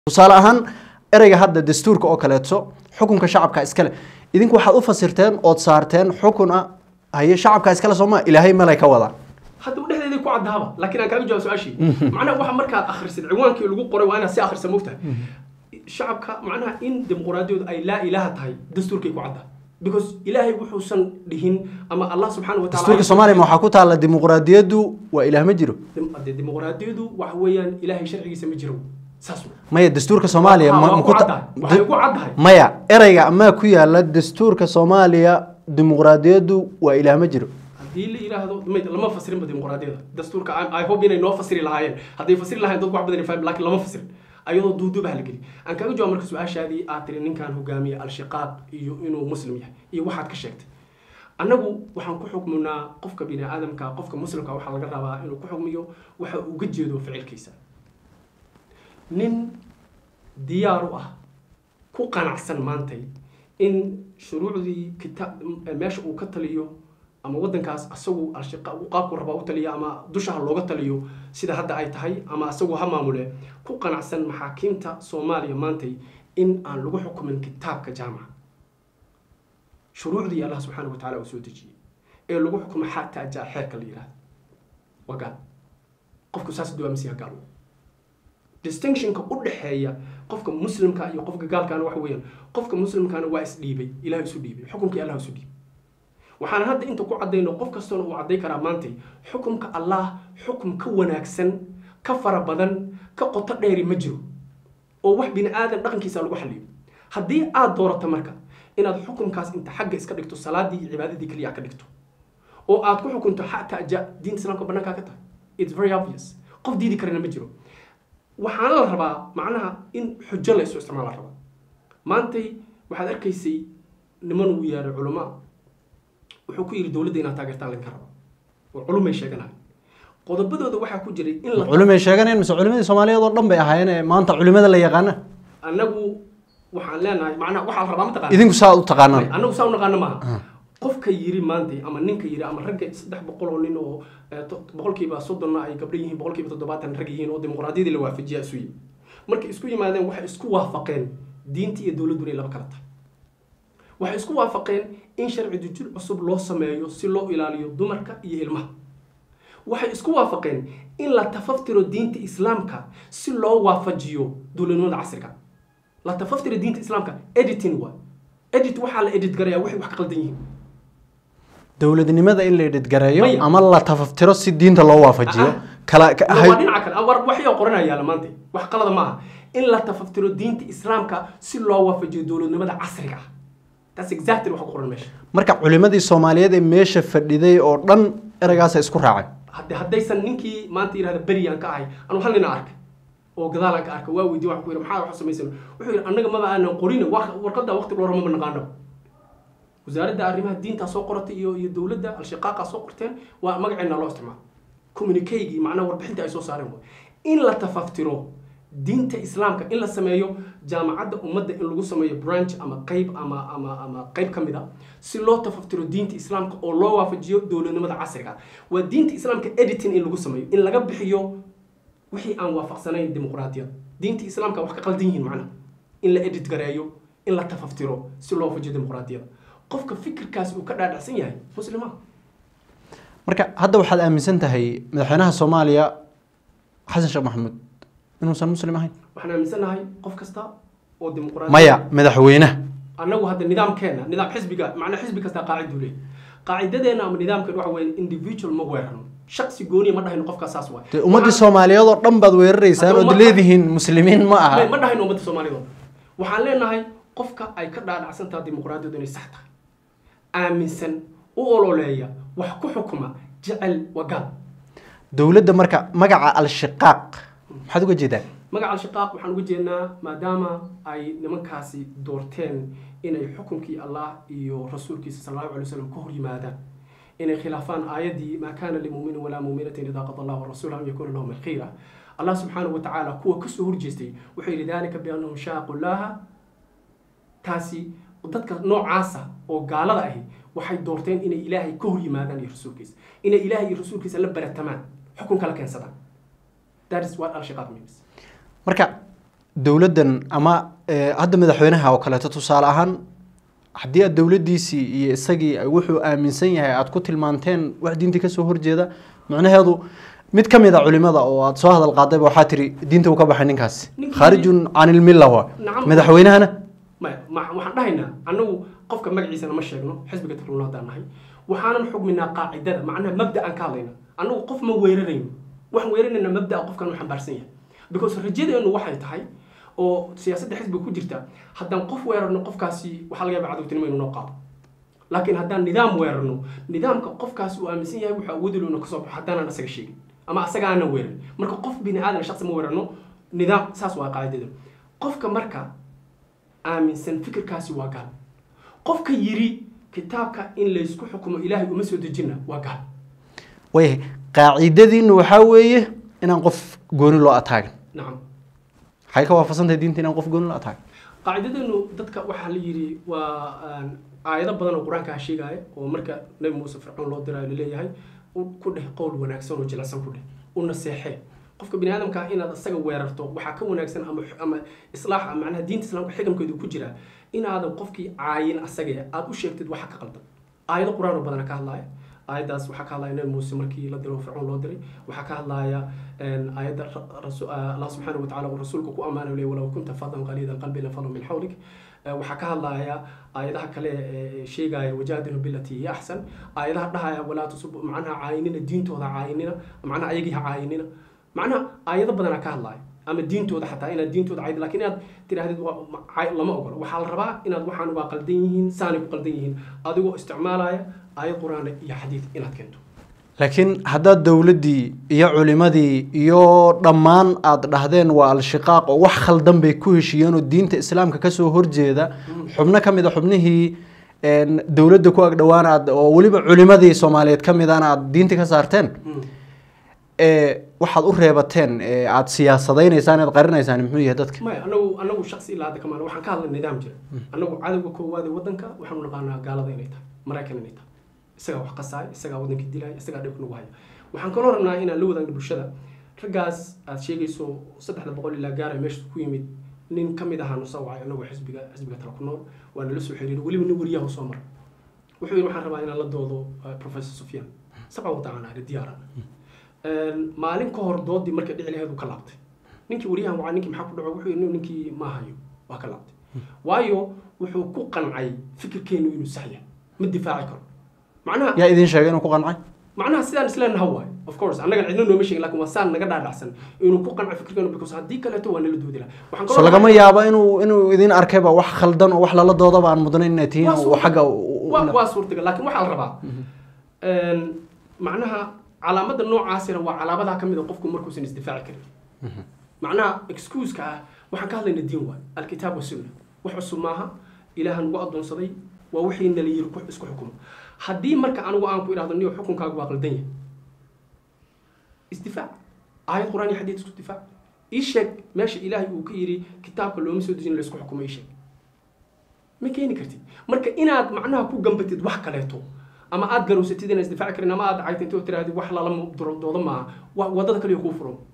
tusaale ahaan ereyga hadda dastuurka oo kaleeto xukunka shacabka iskale idinku waxaad u fasirteen ood saarteen xukun ah haye shacabka iskale sooma ilaahay malay ka wadaan hadda dhexdeedii ku caddaaba laakiin aan kaaga jawaab su-aashii macnaha waxa markaad akhrisid ciwaankii lagu qoray waa inaad si akhrisa mogtahay shacabka macnaha in dimuqraadiyadu ay laa ilaaha tahay dastuurkay ku caddaa because ilaahay wuxuusan dhihin ama allah subxaana wa taala dastuurka soomaaliya ma waxaa ku taalla dimuqraadiyaddu waa ilaah ma jiro de dimuqraadiyadu waxa weeyaan ilaahay sharcigiisa ma jiro saas wey. maya dastuurka soomaaliya Waa- ma- waa ma ku ku ta- caddahay. Waxay ku caddahay. maya ereyga amaa ku yaala dastuurka soomaaliya dimuqraadiyaddu waa ilaah ma jiro haddii la yidhaahdo mayd lama fasirinba dimuqraadiyada dastuurka I- i hope inay noo fasiri lahaayeen hadday fasiri lahayen dadku wax badan ay fahmi laakiin lama fasirin ayadoo duuduubaha la geli aan kaaga jawaab marka su-aashaadii aad tiri ninkan hogaamiye al-shiqaaq iyo inuu muslim yahay iyo waxaad ka sheegtay annagu waxaan ku xukminaa qofka bini aadamka qofka muslimka waxaa laga rabaa inuu ku xukmiyo waxa uu uga jeedo ficilkiisa nin diyaar u ah ku qanacsan maantay in shuruucdii kita meesha uu ka taliyo ama wadankaas asagu alshiqa qaabku rabaa u taliya ama dusha ha looga taliyo sida hadda ay tahay ama asagu ha maamule ku qanacsan maxaakiimta soomaaliya maantay in aan lagu xukumin kitaabka jaamaca shuruucdii allah subxaana wa tacaala uu soo dejiyey ee lagu xukumo xataa jaa xeerka la yidhahdo waa gaal qofku saas duwaamisiya gaal distinctionka u dhexeeya qofka muslimka iyo qofka gaalkaana waxa weeyaan qofka muslimkaana waa isdhiibay ilaah isu dhiibay xukunkii allah isu dhiibay waxaan hadda inta ku caddayno qof kastoona uu cadday karaa maantay xukumka allah xukum ka wanaagsan ka fara badan ka qoto dheeri ma jiro oo wax bini aadan dhaqankiisa lagu xaliyo haddii aad doorato marka inaad xukumkaas inta xagga iska dhigto salaadii iyo cibaadadii keliya ka dhigto oo aad ku xukunto xataa ja diinta islaamka bannaankaa ka tahay it's very obvious qof diidi karana ma jiro waxaana la rabaa macnaha in xujo la isu isticmaal la rabaa maantay waxaad arkaysay niman uu yeedhay culamaa wuxuu ku yidhi dowladda inaad taageertaan laynka raba oo culumay sheeganahay qodobadooda waxaa ku jiray in la culimay sheeganayaan mise culimadii soomaaliyeed oo dhan bay ahaayeen ee maanta culimada la yaqaana annagu waxaan leenahay macnaha waxaa la rabaa mataqaana idinku saa u taqaanaan annagu saa u naqaano maaha qofka yiri maantay ama ninka yiri ama ragga saddex boqol oo nin oo eh, to- boqolkiiba soddonna ay gabdho yihiin boqolkiiba toddobaatan rag yihiin oo dimuqraadiyadii la waafajiya isu yimi markay isku yimaadeen waxay isku waafaqeen diinta iyo dowladdu inay laba kala tahay waxay isku waafaqeen in sharci dujir cusub loo sameeyo si loo ilaaliyo dumarka iyo ilmaha waxay isku waafaqeen in la tafaftiro diinta islaamka si loo waafajiyo dowladnimada casriga la tafaftiro diinta islaamka editing waa edit waxaa la edit garayaa waxay wax ka qaldan yihiin dowladnimada in la dhidgareeyo Maya. ama la tafaftiro si diinta loo waafajiyo Ah. kala ka- waa hay- dhinaca kale war waxyaa qoranaya la maanta wax qalada maaha in la tafaftiro diinta islaamka si loo waafajiyo dowladnimada casriga ah that's exactly waxa ku qoran meesha marka culimadii soomaaliyeed ee meesha fadhiday oo dhan ereygaasa isku raacay hadde haddaysan ninkii maanta yidhahda beriyaan ka ahay anu hal nina arkay oo gadaalaan ka arkay waa weydiye waxaan ku yidhi maxaa wax samaysan wuxuu yidhi annaga maba aanan qorin wa- warqadda waqti loo rama ma naqaano wasaaradda arrimaha diintaa soo qoratay iyo iyo dowladda al-shiqaaqa soo qorteen waa magaceena loo isticmaalo communiqueygii macnaha warbixinta ay soo saareen waay in la tafaftiro diinta islaamka in la sameeyo jaamacadda ummadda in lagu sameeyo branch ama qayb ama ama ama qayb ka mid a si loo tafaftiro diinta islaamka oo loo waafajiyo dowladnimada casriga waa diinta islaamka editing in lagu sameeyo in laga bixiyo wixii aan waafaqsanayn dimuqraadiyad diinta islaamka wax ka qaldan yihiin macnaha in la edit gareeyo in la tafaftiro si loo waafajiyo dimuqraadiyada qofka fikirkaasi uu ka dhaadhacsan yahay muslima marka hadda waxaad aaminsan tahay madaxweynaha soomaaliya xasan sheekh maxamuud inuusan muslim ahayn waxaan aaminsanahay qof kasta oo dimuqraadi maya madaxweynaha annagu hadda nidaamkeena nidaam xisbiga macnaa xisbi kasta qaaciduu leeyahy qaacidadeena ama nidaamkeen waxa weeye individual ma weerarno shaksi gooniya ma dhahayno qofkaa saas waay dee ummaddii soomaaliyeed oo dhan baad weeraraysaan Hadda ood ummadda- leedihiin muslimiin ma aha ma dhahayno ummadda soomaalida oo dhan. waxaan leenahay qofka ay ka dhaadhacsan tahay dimuqraadiyadu inay sax tahay aaminsan u ololeeya wax ku xukuma jecel wagaal dowladda marka magaca al-shiqaaq maxaad uga jeedaa magaca al-shiqaaq waxaan uga jeednaa maadaama ay nimankaasi doorteen inay xukunkii allah iyo rasuulkiisa sal allahu alay wasalam ka hor yimaadaan inay khilaafaan aayaddii maa kaana limuminin walaa muminatin idaa qada allah warasuul an yakuuna lahum alkhayra allah subxaanahu watacaala kuwa kasoo horjeestay wuxuu yidhi dalika biannahum shaaqu llaha taasi dadka noocaasa oo gaalada ahi waxay doorteen inay ilaahay ka hor yimaadaan iyo rasuulkiisa inay ilaahay iyo rasuulkiisa la baratamaan xukun kala keensadaan that is what al-shiqaaq means marka dowladdan ama eh, hadda madaxweynaha oo kaleeto tusaale ahaan haddii aad dowladdiisii iyo isagii ay wuxuu aaminsan yahay aad ku tilmaanteen wax diinta kasoo horjeeda macnaheedu mid ka mid a culimada oo aad soo hadal qaadayba waxaa tiri diinta uu ka baxay ninkaasi Ninkii- khaarijun can ilmilla wa Nacam. madaxweynahana maya ma- waxaan dhahaynaa annagu qofka magaciisana ma sheegno xisbiga tafluuna haddaan nahay waxaanan xugminaa qaacidada macnaha mabda aan ka hadlayna annagu qof ma weerarayno waxaan weerarayna mabdaa qofkan uu xambaarsan yahay because rajadeenu waxay tahay oo siyaasadda xisbiga ku jirta haddaan qof weerarno qofkaasi waxaa laga yaaba cadowtinimo inuu noo qaado laakiin haddaan nidaam weerarno nidaamka qofkaasi uu aaminsan yahay wuxuu awoodi loona kasoo baxo haddaanan asaga sheegin ama asaga aanan weerin marka qof bini aadan shaqsi ma weerarno nidaam saas waa qaacidada qofka marka aaminsan fikirkaasi waa gaal qofka yiri kitaabka in laysku xukumo ilaahay uma soo dejina waa gaal way qaacidadiinu waxaa weeye inaan qof gooni loo ataagin nacam waxay ka waafaqsantahay diinta inaan qof gooni loo ataagin qaacidadeenu dadka waxaa la yidhi waa aan aayado badan oo qur-aanka sheegaya oo marka nabi muuse fircoon loo dirayo laleeyahay u- ku dheh qowl wanaagsan oo jilicsan ku dheh u naseexee qofka bini aadamka ah inaad isaga weerarto waxaa ka wanaagsan ama ama islaaxa macnaha diinta islaamka xikamkeedu ku jira inaadan qofkii caayin asaga aad u sheegtid waxa ka qaldan aayado qur-aan oo badana ka hadlaya aayaddaas waxaa ka hadlaya nabi muuse markii la diro fircoon loo diray waxaa ka hadlaya een, aayadda ra- rasu- ah, allah subxaana wa tacaala uu rasuulka ku ammaanayo leeyahy walow kunta fadan qaliida alqalbi lafadu min xawlik Eh, waxaa ka hadlaya aayadaha kale ee sheegaya wajaadilu bilati hiya axsan aayadaha dhahaya walaa tusub macnaha caayinina diintooda caayinina macnaha ayagii ha caayinina macnaha aayado badanaa ka hadlaya ama diintooda xataa inaad diintooda cayd laakiin inaad tidhaahdid waa- ma- caay- lama ogolo waxaa la rabaa inaad waxaan waa qaldan yihiin saanay ku qaldan yihiin adigoo isticmaalaya aayad qur-aan iyo xadiid inaad keento laakiin haddaad dowladdii iyo culimadii iyo dhammaan aad dhahdeen waa al-shiqaaq oo wax khaldan bay ku heshiiyeen oo diinta islaamka kasoo horjeeda xubno ka mid a xubnihii een, dowladda ku agdhowaan aad oo weliba culimadii soomaaliyeed ka midana aad diinta ka saarteen ee waxaad u reebateen ee aad siyaasadaynaysaan aad qarinaysaan muxuu yahay dadka maya anagu anagu shaksi ilaa hadda kamaan waxaan ka hadlay nidaam jira anagu cadowga koowaad ee wadanka waxaanu naqaanaa gaalada inay tahay maraykan inay tahay isagaa wax qasaaya isagaa wadanka dilaya isagaa dhibka nagu haya waxaan kaloo rabnaa inaan la wadaagno bulshada raggaas aad sheegayso saddexda boqol ilaa gaara meesha ku yimid nin ka mid ahaanu soo wacay anagu xisbiga xisbiga tala ku nool waa nala soo xiriiray weliba nin wariyaha soo mara wuxuu yidhi waxaan rabaa inaan la doodo eh, professor sufyaan sabcan wadacana ari diyaaran maalin ka hor doodii markay dhici laheed uu ka laabtay ninkii wariyahan waa ninkii maxaa ku dhaco wuxuu yidhi ninkii ma hayo waa ka laabtay waayo wuxuu ku qancay fikirkeenu inuu sax yahay ma difaaci karo macnaha yaa idin sheegay inuu ku qancay macnaha sidaan isleenaha waay of course annaga cidna nooma sheegin laakiin waa saan naga dhaadhacsan inuu ku qancay fikirkeenu because haddii kaleeto waa nala doodi lahaa waxaan so kaloo lagama yaabo inuu inuu idin arkayba wax khaldan oo wax lala doodaba aan mudnayn inay tihiin Waa oo suurtagal. xagga u- u- waa waa suurtagal laakiin waxaa la rabaa een, macnaha calaamada noocaasina waa calaamadaha ka mid a qofku markuusan isdifaaci karin macnaha excuse-ka ah waxaan ka hadlayna diin waay alkitaab wasunna wax cusub maaha ilaahan ugu addoonsaday waa wixii nala yiri ku isku xukumo haddii marka anigu aan ku idhahdo niyo xukunkaagu waa qaldan yahay isdifaac aayad qur-aan iyo xadiid isku difaac ii sheeg meesha ilaahay uu ka yidhi kitaabka looma soo dejin laysku xukumo ii sheeg ma keeni kartid marka inaad macnaha ku gambatid wax kaleeto ama aad garowsatid inaan isdifaaci karin ama aad caytintid oo tirahdid wax lala doodo maaha wa- wadada kaliya kuu furan